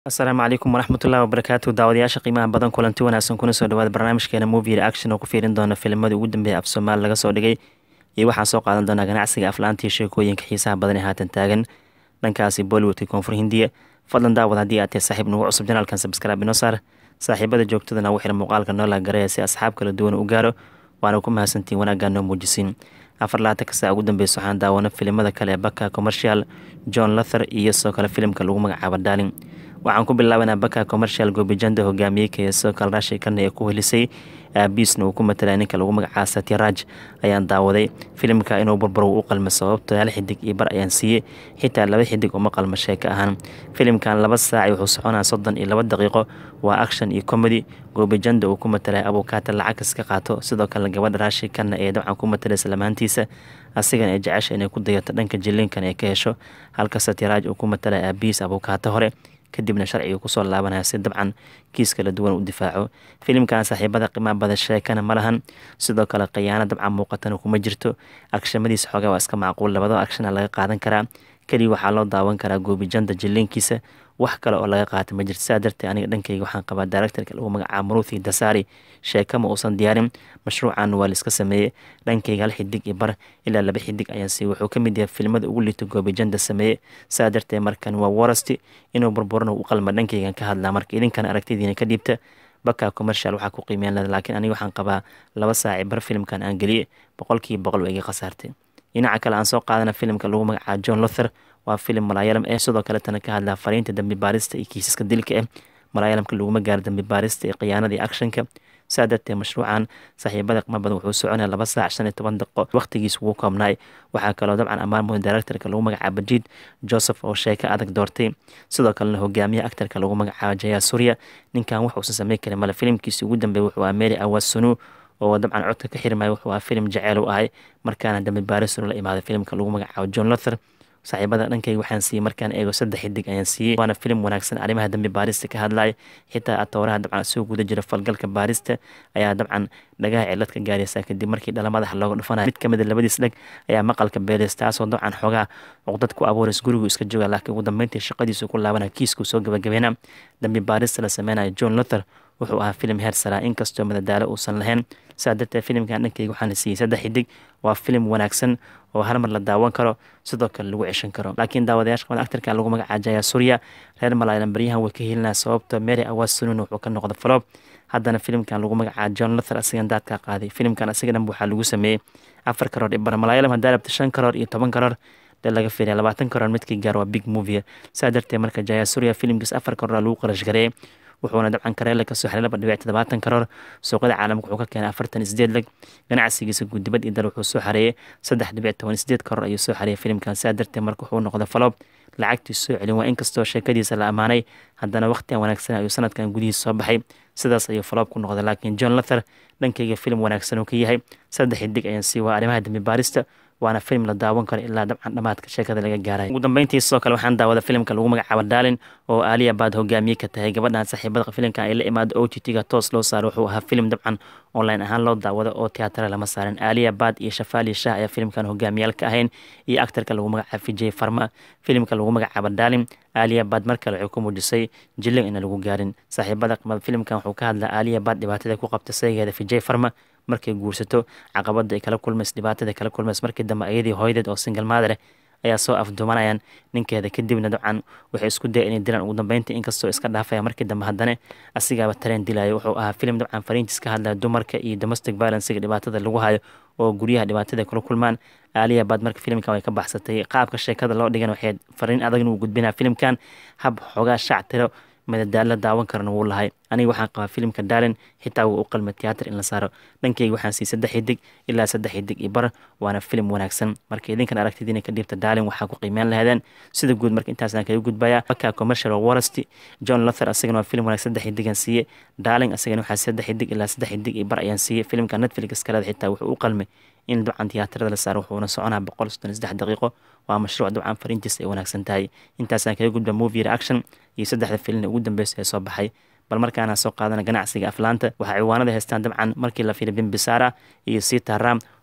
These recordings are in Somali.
asalaamu calaykum waraxmatullahi wabarakaatu daawadayaasha qiimaha badan kulanti wanaagsan kuna soo dhawaada barnaamijkeena movie reaction oo ku fiirin doona filimada ugu dambeeya af soomaali laga soo dhigay iyo waxaan soo qaadan doonaa ganacsiga aflaantii sheekooyinka xiisaha badan ee haatan taagan dhankaasi bollywoodka koonfur hindiya fadlan daawad haddii aad tahay saaxiib nagu cusub janaalkan sabskraaib inoo saar saaxiibada joogtadana ugu xiran muuqaalka noola garaya si asxaab kala duwan u gaaro waana ku mahadsantiin wanaaggaa noo muujisiin afar laatanka saa ugu dambeysa waxaan daawana filimada kale ee baka commercial john luther iyo sidoo kale filimka lagu magacaabo darling waxaan ku bilaabanaa baka commercial goobijanda hogaamiyey kaya sidoo kale rashi karna ee ku helisay aabiisna uu ku matalaya ninka lagu magacaa satyaraj ayaan daawaday filimka inuu burburo u qalma sababto hal xidig iyo bar ayaan siiyey xitaa laba xidig uma qalma sheeka ahaan filimkan laba saaci wuxuu soconaa soddon iyo laba daqiiqo waa action iyo comedy goobijanda uu ku matalaya abukaata lacag iska qaato sidoo kale gabadha rashi karna ee dabcan ku matalaysa lamaantiisa asigan ay jecesha inay ku dayato dhanka jiliinkan ay ka hesho halka satyaraj uu ku matalaya aabiis abukaata hore kadibna sharciga kusoo laabanaya si dabcan kiis kala duwan u difaaco filimkan saaxiibada qiimaha bada sheekana ma lahan sidoo kale khiyaano dabcan muuqatana kuma jirto agshamadiisa xoogaa waa iska macquul labado agshana laga qaadan karaa keliya waxaa loo daawan karaa goobijanda jiliinkiisa wax kale oo laga qaata ma jirto saa darteed aniga dhankayga waxaan qabaa directorka lagu magacaabo maruthi dasari sheeka ma uusan diyaarin mashruucan waa laiska sameeyey dhankayga hal xidig iyo bar ilaa laba xidig ayaan siiyey wuxuu ka mid yahay filmada ugu liito goobijanda sameeye saa darteed markan waa warasti inuu burburana u qalma dhankaygan ka hadlaa marka idinkan aragtidiina ka dhiibta baka commercial waxaa ku qiimeyn leda laakiin aniga waxaan qabaa laba saaci bar filimkan aan geliyey boqolkiiba boqol waa iga khasaartay dhinaca kale aan soo qaadana filimka lagu magacaabo john luther waa filim malaayalam ee sidoo kaletana ka hadlaa fariinta dambi baarista iyo kiisaska dilka ah malaayalamka laguma gaaro dambi baarista iyo khiyaanada iyo actionka saa darteed mashruucan saaxiibada qima badan wuxuu soconaya laba saac shan iyo toban daqiiqo waqtigiis ugu koobnaay waxaa kaloo dabcan ammaan mudan directorka lagu magacaabo bajiid joseph oo sheeko adag doortay sidoo kalena hogaamiyaha actarka lagu magacaabo jaya surya ninkan wax uusan sameyn karin male filimkiisi ugu dambeeya wuxuu aa mary awasunu oo dabcan codka ka xirmaya wuxuu aa filim jaceyl u ahay markaana dambi baarisunu la imaaday filimka lagu magacaabo john luther saaxiibada dhankayga waxaan siiyey markaan eego saddex xidig ayaan siiyey waana filim wanaagsan arrimaha dambi baarista ka hadlaya xitaa atooraha dabcan soo guda jira falgalka baarista ayaa dabcan dhagaha cilad ka gaaraysa kadib markii dhala madaxa looga dhufanaya mid kamid a labadiis dheg ayaa maqalka beelays taasoo dabcan xoogaa cuqdad ku abuurays gurigu iska jooga laakiin ugu dambeyntii shaqadiisu ku laabanaya kiiskuu soo gabagabeena dambi baarista la sameynayo john luther wuxuu ahaa filim heer saraa inkastoo madadaalo uusan lahayn saa darteed filimkan dhankayga waxaana siiyey saddex xidig waa filim wanaagsan oo hal mar la daawan karo sidoo kale lagu ceshan karo laakiin daawadayaasha qabada actarka lagu magacaabo jaya surya reer malaayalan baryahan way ka helinaya sababta mary awas sunun wuxuu ka noqda falob haddana filimkan lagu magacaabo john luther asigan daadkaa qaaday filimkan asiga dhan waxaa lagu sameeyey afar karoor ibar malaayalam haddaa rabta shan karoor iyo toban karoor dee laga fiiriya labaatan karoor midkii gaar waa big movie saa darteed marka jaya surya filimkiis afar karoor lagu qarash gareeyay wuxuuna dabcan kareele kasoo xelay laba dhibic toddobaatan karoor suuqyada caalamka wuxuu ka keenay afartan sideed leg ganacsigiisa guddibad iyo dal wuxuu soo xareeyey saddex dhibic toban sideed karoor ayuu soo xareeyay filimkan saa darteed marka wuxuu noqday faloob lacagtii soo celin waa inkastoo sheekadiisa la ammaanay haddana waqtigan wanaagsan ayuu sanadkan gudihiisa soo baxay sidaas ayuu faloob ku noqday laakiin john luther dhankayga filim wanaagsan uu ka yahay saddex xidig ayaan sii waa arrimaha dambi baarista waana film la daawan karo ilaa dabcan dhamaadka sheekada laga gaaray ugu dambeyntii sidoo kale waxaan daawada filimka lagu magacaabo darlin oo aaliya baad hogaamiye ka tahay gabadhan saaxiibada filimkan ay la imaado o t t-ga toos loo saaro wuxuu ahaa filim dabcan online ahaan loo daawado oo teatara lama saarin aaliya baad iyo shafaali shah ayaa filimkan hogaamiyaal ka ahayn iyo actarka lagu magacaabo vijay farma filimka lagu magacaabo darlin aaliya baad mar kale waxay ku muujisay jilin ina lagu gaarin saaxiibada qimada filimkan wuxuu ka hadlaa aaliya baad dhibaatada ku qabta saygeeda vijay farma markay guursato caqabada ay kala kulmays dhibaatada kala kulmays markii dambe ayadii hooyadeed oo single maadare ayaa soo afduumanayaan ninkeeda kadibna dabcan waxay isku daya inay dilaan ugu dambeyntii inkastoo iska dhaafaya markii dambe haddana asigaaba tareen dilaya wuxuu ahaa filim dabcan fariintiis ka hadlaya dumarka iyo domestic violencega dhibaatada lagu hayo oo guryaha dhibaatada kula kulmaan aaliya baad marka filimkan way ka baxsatay qaabka sheekada loo dhigan waxay fariin adagna uu gudbinaa filimkan hab xoogaa shaac tiro madadaalo daawan karana wuu lahay aniga waxaan qabaa filimka darlin xitaa wuu u qalma tiyaatar in la saaro dhankayga waxaan siiyey saddex xidig ilaa saddex xidig iyo bar waana filim wanaagsan marka idinkan aragtidiina ka dhiibta darlin waxaa ku qiimeyn lahaydeen sida guud marka intaasaan kaga gudbaya baka commercial warasti john luther asagana waa filim wanaagsan saddex xidigan siiyey darling asagana waxaa saddex xidig ilaa saddex xidig iyo bar ayaan siiyey filimka netflix kaleda xitaa wuxuu u qalmay in dabcan tiyaatarada la saaro wuxuuna soconaa boqol soddon saddex daqiiqo waa mashruuc dabcan fariintiisa ay wanaagsan tahay intaasaan kaga gudba movie reaction iyo saddexda filin ugu dambeysa ee soo baxay bal markaana soo qaadana ganacsiga aflaanta waxaa ciwaanada haystaan dabcan markii la fiiriy bimbisara iyo sita ram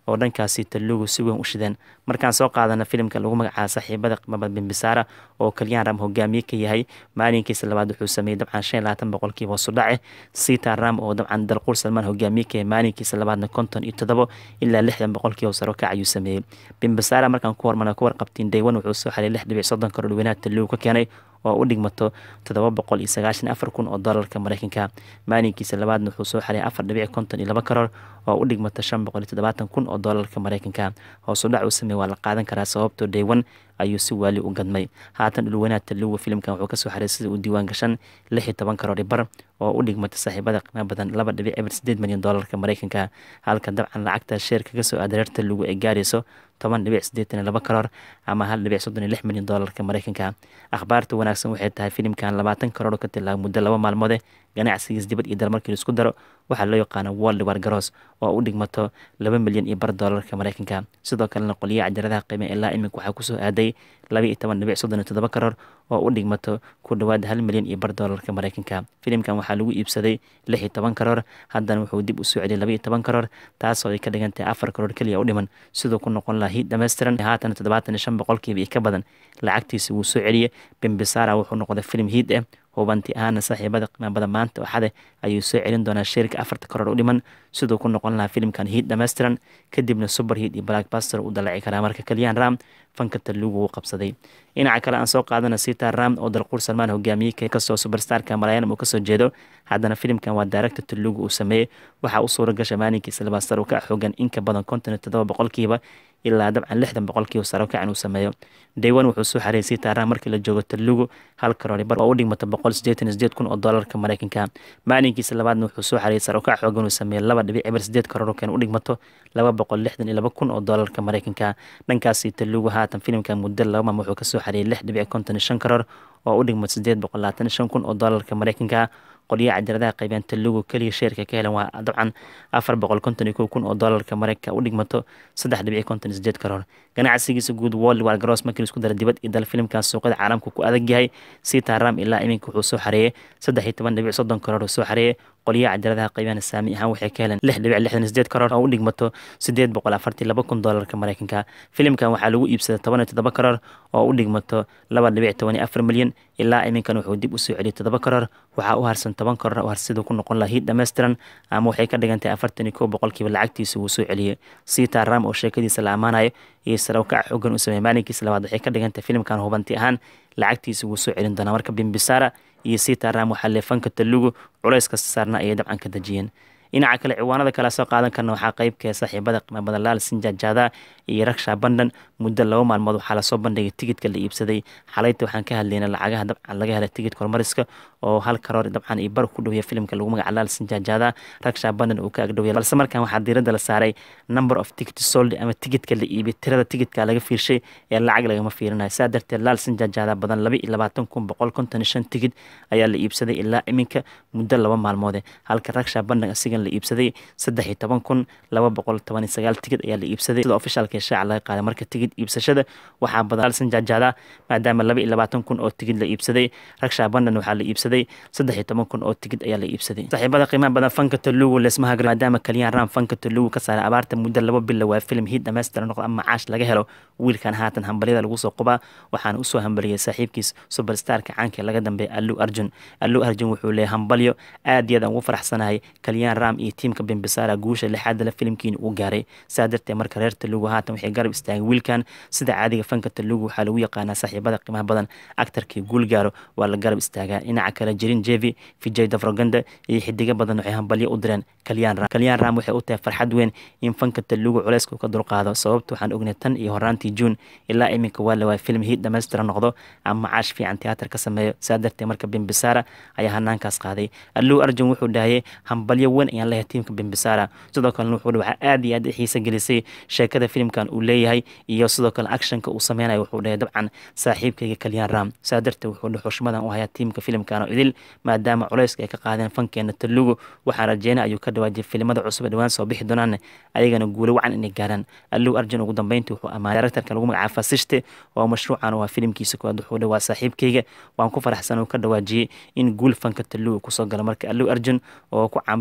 oo dhankaasi talugu si weyn u shideen markaan soo qaadana filimka lagu magacaabo saaxiibada qimabad bimbisara oo kaliyaan ram hogaamiye ka yahay maalinkiisa labaad wuxuu sameeyey dabcan shan iyo labaatan boqolkiiba hoos u dhace sita ram oo dabcan dalquur salmaan hogaamiye ka yahay maalinkiisa labaadna konton iyo toddobo ilaa lixdan boqolkiiba saro kac ayuu sameeyey bimbisara markaan ku hormarna ku warqabtiin daywan wuxuu soo xaliyay lix dhibic soddon karoor weynaha talugu ka keenay oo u dhigmato toddoba boqol iyo sagaashan afar kun oo doolarka mareykanka maalinkiisa labaadna wuxuu soo xaliyay afar dhibic konton iyo laba karoor oo u dhigmata shan boqol iyo toddobaatan kun oo doolarka mareykanka hoosu dhac uu sameeyey waa la qaadan karaa sababtoo daywan ayuu si waali u gadmay haatan dhulweynaha talugu filimkan wuxuu kasoo xaray sida uu diiwaan gashan lix iyo toban karoor bar oo u dhigmata saaxiibada qiimo badan laba dhibic eber sideed milyan doolarka mareykanka halka dabcan lacagta sheerka kasoo aada reer talugu ay gaarayso toban dhibic siddeetan iyo laba karoor ama hal dhibic soddon iyo lix milyan doolarka mareykanka akhbaarta wanaagsan waxay tahay filimkan labaatan karoor ka tilaaba muddo laba maalmoode ganacsigiis dibad iyo dal markii laisku daro waxaa loo yaqaana world war garoos oo u dhigmato laba milyan iyo bar doolarka mareykanka sidoo kalena qoliyaha cajaradaha qiime ilaa iminka waxaa kusoo aaday laba iyo toban dhibic soddon iyo toddoba karoor oo u dhigmato ku dhowaad hal milyan iyo bar doolarka mareykanka filimkan waxaa lagu iibsaday lix iyo toban karoor haddana wuxuu dib usoo celiyay laba iyo toban karoor taasoo ay ka dhigan tahay afar karoor keliya u dhiman siduu ku noqon lahaa hiid dhammaystiran haatan toddobaatan iyo shan boqolkiiba iyo ka badan lacagtiisa wuu soo celiyey bimbisara wuxuu noqday filim hiid ah hubanti ahaana saaxiibada qiima badan maanta axade ayuu soo celin doonaa sheerka afarta karoor u dhiman siduu ku noqon lahaa filimkan hiid dhammaystiran kadibna super hiid iyo blackbuster u dalaci karaa marka kaliyaan ram fanka talugu uu qabsaday dhinaca kale aan soo qaadana sita ram oo dalquur salmaan hogaamiyey kastoo superstarka malayanam uu kasoo jeedo haddana filimkan waa daaragta talugu uu sameeyey waxaa u suura gasha maalinkiisa labaad sar u ka xoogan inka badan konton iyo toddoba boqolkiiba ilaa dabcan lixdan boqolkiiba saro kacan uu sameeyo daywan wuxuu soo xareeyay sita ram markii la joogo talugu hal karoor bar oo u dhigmata boqol sideetan iyo sideed kun oo doolarka mareykanka maalinkiisa labaadna wuxuu soo xareeyay sar u kac xoogan uu sameeyey laba dhibic eber sideed karoor keen u dhigmato laba boqol lixdan iyo laba kun oo doolarka mareykanka dhankaasi talugu haatan filimkan muddo laba maam wuxuu kasoo xareeyay lix dhibic konton iyo shan karoor oo u dhigmato sideed boqol labaatan iyo shan kun oo doolarka mareykanka qolyaha cajaradaha qaybeen talugu keliya sheerka ka helan waa dabcan afar boqol konton iyo kow kun oo doolarka mareykanka u dhigmato saddex dhibic konton iyo sideed karoor ganacsigiisa guud world war garoos markii laisku dara dibad iyo dal filimkan suuqada caalamka ku adag yahay sita ram ilaa iminka wuxuu soo xareeyey saddex iyo toban dhibic soddon karoor uu soo xareeyey qolyaha cajaradaha qaybeen saami ahaan waxay ka heleen lix dhibic lixdan iyo sideed karoor oo u dhigmato sideed boqol afartii laba kun doolarka mareykanka filimkan waxaa lagu iibsaday toban iyo toddoba karoor oo u dhigmato laba dhibic toban iyo afar milyan ilaa iminkan wuxuu dib usoo celiyay toddoba karoor waxaa u harsan toban karoor oo harsiduu ku noqon laha hiid dhammaystiran ama waxay ka dhigan tahay afartan iyo kow boqolkiiba lacagtiisa wuu soo celiyey sita ram oo sheekadiisa la ammaanayo iyo sarawkac xoogan uu sameeyey maalinkiisa labaad waxay ka dhigan tahay filimkan hubanti ahaan lacagtiisa wuu soo celin doonaa marka bimbisara iyo sita ram waxaa lee fanka talugu culays kasta saarna ayay dabcan ka dejiyeen dhinaca kale ciwaanada kale soo qaadan karna waxaa qeybkee saaxiibada qiimo badan laal sinjajada iyo raksha bandan muddo laba maalmood waxaa lasoo bandhigay tigidka la iibsaday xalayta waxaan ka hadlaynay lacagaha dabcan laga helay tigidka hormariska oo hal karoor dabcan iyo bar ku dhowya filimka lagu magaca laal sinjajada raksha bandan uu ka agdhowya balse markan waxaa diiradda la saaray number of ticket sold ama tigidka la iibiyay tirada tigidka laga fiirshay ee lacag lagama fiirinayo saa darteed laal sinjajada badan laba iyo labaatan kun boqol konton iyo shan tigid ayaa la iibsaday ilaa iminka muddo laba maalmoode halka raksha bandan asigan la iibsaday saddex iyo toban kun laba boqol toban iyo sagaal tigid ayaa la iibsaday sida ofishaalka shaaca laga qaaday marka tigid iibsashada waxaa badan laal sinjajada maadaama laba iyo labaatan kun oo tigid la iibsaday raksha bandan waxaa la iibsaday saddex iyo toban kun oo tigid ayaa la iibsaday saaxiibada qiimaha badan fanka talugu leesmaha maadaama kaliyaan ram fanka talugu ka saaray abaarta muddo laba bila waa filim hiid dhammaystiran noqdo ama macaash laga helo wiilkan haatan hambalyada lagu soo qubaa waxaana usoo hambaliyay saaxiibkiis superstarka caanka laga dambeeya allu arjun allu arjun wuxuu leeyahay hambalyo aad iyo aad aan ugu faraxsanahay kaliyaan ram iyo tiimka bimbisara guusha lixaad la filimkiina uu gaaray saa darteed marka reer talugu haatan waxay garab istaagay wiilkan sida caadiga fanka talugu waxaa lagu yaqaanaa saaxiibada qiimaha badan actarkii guul gaaro waa la garab istaagaa dhinaca kale jirin jevi vijay davroganda iyo xidigo badan waxay hambalyo u direen kaliyaan ram kaliyaan ram waxay u tahay farxad weyn in fanka talugu culeyska uu ka dulqaado sababta waxaan ognay tan iyo horaantii juun ilaa iminka waa lawaa film hiid dhammaystiran noqdo ama macaash fiican tiyaatar ka sameeyo saa darteed marka bimbisara ayaa hanaankaas qaaday allu arjun wuxuu dhahayay hambalyo weyn ayaan leeyahay tiimka bimbisara sidoo kalena wuxuu waxaa aad iyo aad i xiisa gelisay sheekada filimkan uu leeyahay iyo sidoo kale actionka uu sameynayo wuxuu dhahay dabcan saaxiibkayga kaliyaan ram saa darteed wuxuu dhahay xushmadan u hayaa tiimka filimkan oo idil maadaama culeyska ay ka qaadeen fankeena talugu waxaan rajeynay ayuu ka dhawaajiyay filimada cusub ee dhawaan soo bixi doonaan ayagana guulo wacan inay gaaraan allu arjun ugu dambeyntii wuxuu amaanay directorka lagu magacaaba fasishte oo mashruucan waa filimkiisa koowaad wuxuu dhahay waa saaxiibkayga waan ku faraxsan uu ka dhawaajiyey in guul fanka talugu kusoo galo marka allu arjun oo ku caanbaxay filimkii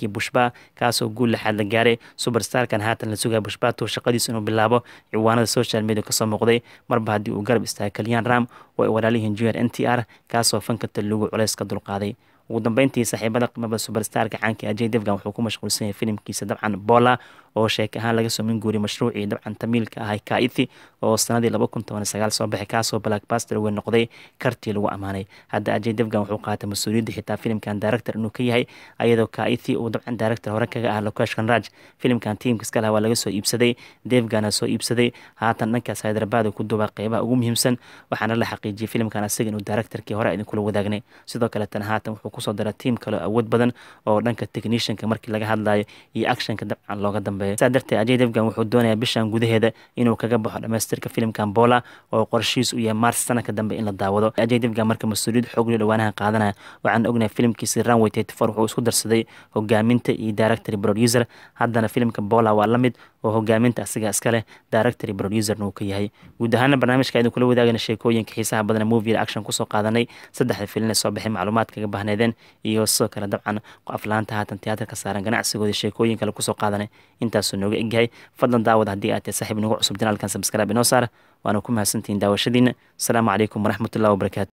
filimkii bushba kaasoo guul lixaad la gaaray superstarkan haatan la sugaya bushbato shaqadiis inuu bilaabo ciwaanada social media kasoo muuqday marba haddii uu garab istaaga kalyan ram oo ay walaalihiin junior n t r kaasoo fanka talugu culeys ka dulqaaday ugu dambeyntii saaxiibada qimaba superstarka caanka ajay devgan wuxuu ku mashquulsan yahay filimkiisa dabcan bola oo sheek ahaan laga soo min guuriyay mashruucii dabcan tamiilka ahay kaithi oo sanadii laba kun toban sagaal soo baxay kaasoo blackbaster weyn noqday kartii lagu ammaanay hadda ajay devgan wuxuu qaatay mas-uuliyadda xitaa filimkan director inuu ka yahay ayadoo kaithi uu dabcan director hore kaga ah lokesh kanraj filimkan tiimka iska laha waa laga soo iibsaday devgana soo iibsaday haatan dhankaas hyderabad ku duubaa qeybaha ugu muhiimsan waxaana la xaqiijiyay filimkan asaga inuu directorkii hore idinkula wadaagnay sidoo kaletana haatan wuxuu kusoo dara tiim kale awood badan oo dhanka technicianka markii laga hadlayo iyo actionka dabcan looga dambeeyo saa darteed ajay devgan wuxuu doonayaa bishan gudaheeda inuu kaga baxo dhamaystirka filimkan bola oo qorshihiis u yahay mars sanadka dambe in la daawado ajay devgan marka mas-uuliyad xoogli dhawaanaha qaadanaya waxaan ognahay filimkiisi runway for wuxuu isku darsaday hogaaminta iyo directory producer haddana filimka bola waa la mid oo hogaaminta asiga iska leh directory producerna uu ka yahay guud ahaana barnaamijka idin kula wadaagana sheekooyinka xiisaha badan movie action kusoo qaadanay saddexda filin ee soo baxay macluumaad kaga bahneedeen iyo sidoo kale dabcan aflaanta haatan tiyaatarka saaran ganacsigooda sheekooyin kale kusoo qaadanay intaasuu nooga egyahay fadlan daawad haddii aad tahay saaxiib nagu cusub janaalkan sabskrib inoo saar waana ku mahadsantihiin daawashadiina asalaamu calaykum waraxmatullahi wabarakaatu